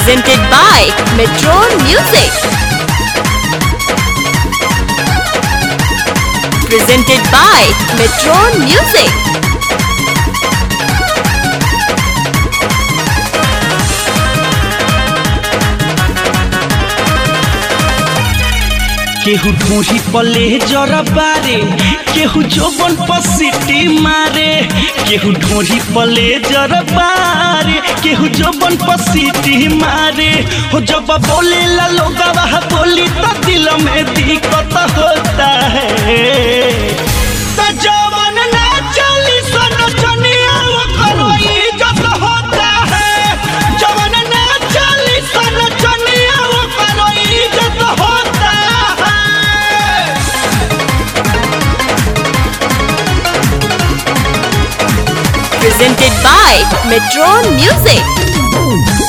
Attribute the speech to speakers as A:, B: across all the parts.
A: Presented by Metron Music. Presented by Metron Music.
B: केहू ढूंढी पले जरा बारे केहू जोबन पर सिटी मारे केहू ढूंढी पले जरा बारे केहू जोबन पर सिटी मारे हो जब बोले ला लोग बोली तो दिल में दिक्कत होता है तो जवन ना चली सन चनिया वो करो इज्जत होता है जवन ना चली सन चनिया वो करो इज्जत होता है
A: Presented by Metron Music.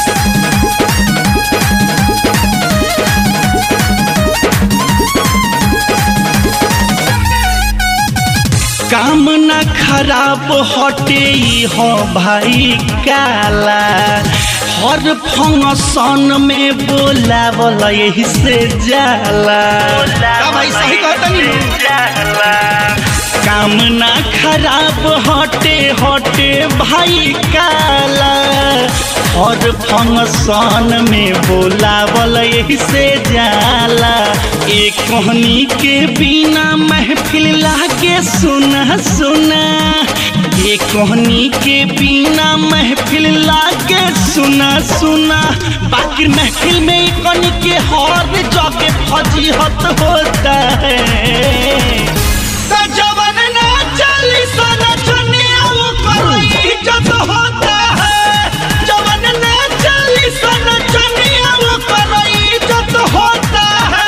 B: काम ना खराब हटे ई हो भाई काला हर फंक्शन में बोला बोला यही से जाला का भाई सही कहता काम ना खराब हटे हटे भाई काला हर फंक्शन में बोलावल यही से जाला एक कहनी के बिना महफिल लागे सुना सुना एक कहनी के बिना महफिल लागे सुना सुना बाकी महफिल में कनी के हर जगह फजीहत होता है तो जवन ना चली सना चनिया वो करो इज्जत होता है जवन ना चली सना चनिया वो करो इज्जत होता है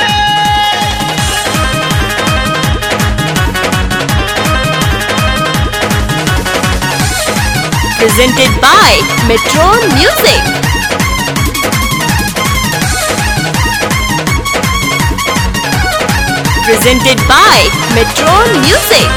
A: Presented by Metron Music. Presented by Metron Music.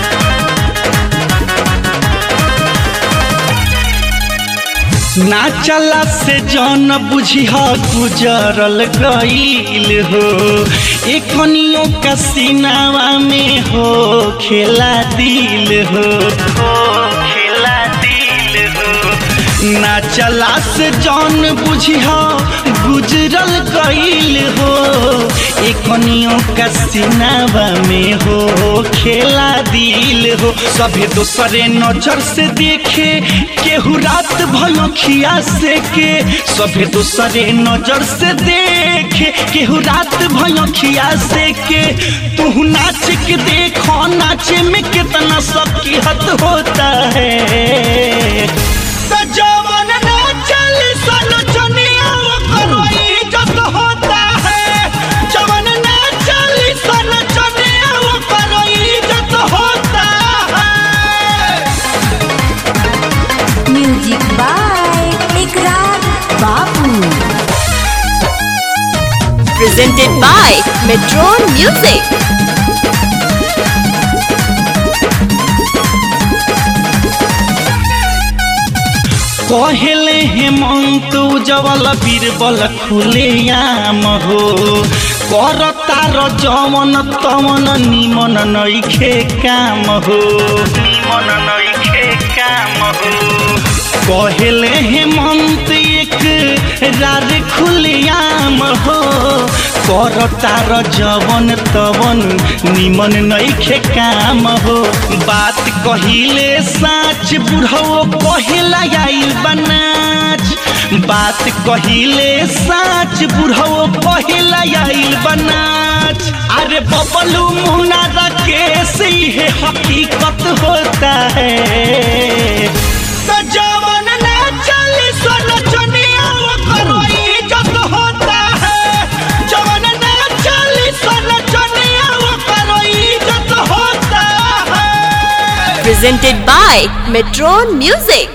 B: ना चला से जन बुझी गुजरल गईल हो एखनियों का सीनावा में हो खेला दिल हो हो खेला दिल हो ना चला से जन बुझी गुजरल गईल हो एखनियों का सीनावा में हो खेला दिल हो सभे दोसरे नजर से देखे केहू रात भयखिया से के सभे दोसरे नजर से देखे केहू रात भयखिया से के तू नाच के देखो नाचे में कितना सकीहत होता है तो जवन ना चली सन चनिया वो करो इज्जत होता है जवन ना चली सन चनिया वो करो इज्जत होता है
C: म्यूजिक बाय इकरार बाबू
A: Presented by Metron Music.
B: कहले हेमंत उजवल बीरबल खुले आम हो कर तार जमन तमन निमन नइखे काम हो निमन नइखे काम हो कहले हेमंत एक रार खुले आम हो कर तार जवन तवन निमन नइखे काम हो बात कहिले साच बुढ़ो कहिला आइल बनाच बात कहिले साच बुढ़ो कहिला आइल बनाच अरे बबलू मुना राकेश ये हकीकत होता है तो जवन ना चली सन चनिया वो करो इज्जत होता है जवन ना चली सन चनिया वो करो इज्जत होता है
A: Presented by Metron Music.